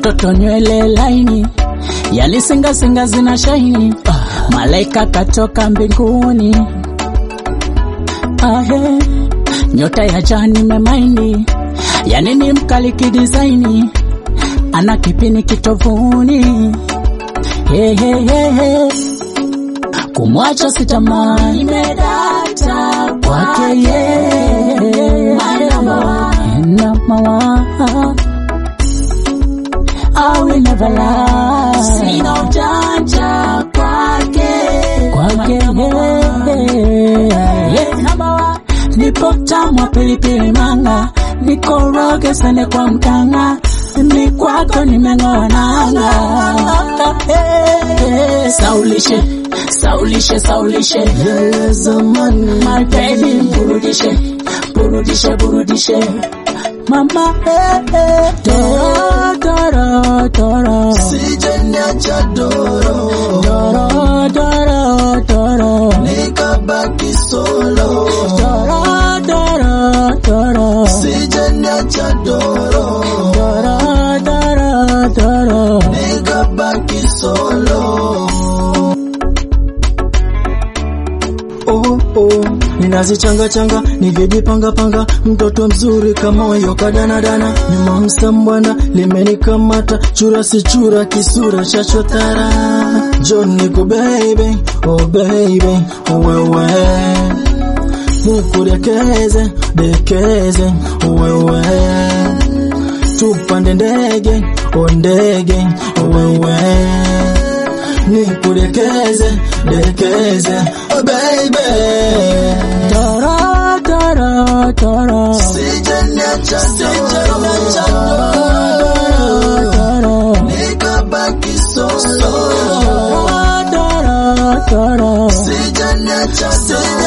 katoto nywele laini yalisingasinga zina shaini malaika katoka mbinguni ahe nyota ya jani memaini yani ni mkali kidizaini ana kipini kitovuni hey, hey, hey, hey. kumwacha sitamani Nimedata kwake yeye My number one. number one. I will never lie Sina ujanja kwake kwake yeye yeah. Number one. nipo tamwa pilipili manga nikoroge sende kwa mkanga ni kwako nimeng'oa nanga Eh, eh, saulishe saulishe saulishe yale zamani my baby burudishe burudishe burudishe mama eh, eh, toro toro toro sijaniacha doro toro toro toro nikabaki solo toro toro toro sijaniacha doro toro toro toro nikabaki solo oh, oh. ninazichanga changa nivijipanga panga mtoto mzuri kama moyo kadanadana nyuma msambwana limenikamata chura si chura kisura chachotara John niko baby oh baby wewe nikurekeze dekeze wewe tupande ndege o ndege wewe nikurekeze dekeze oh baby toro toro toro sijaniacha sijaniacha toro nikabaki solo toro toro sijaniacha sijaniacha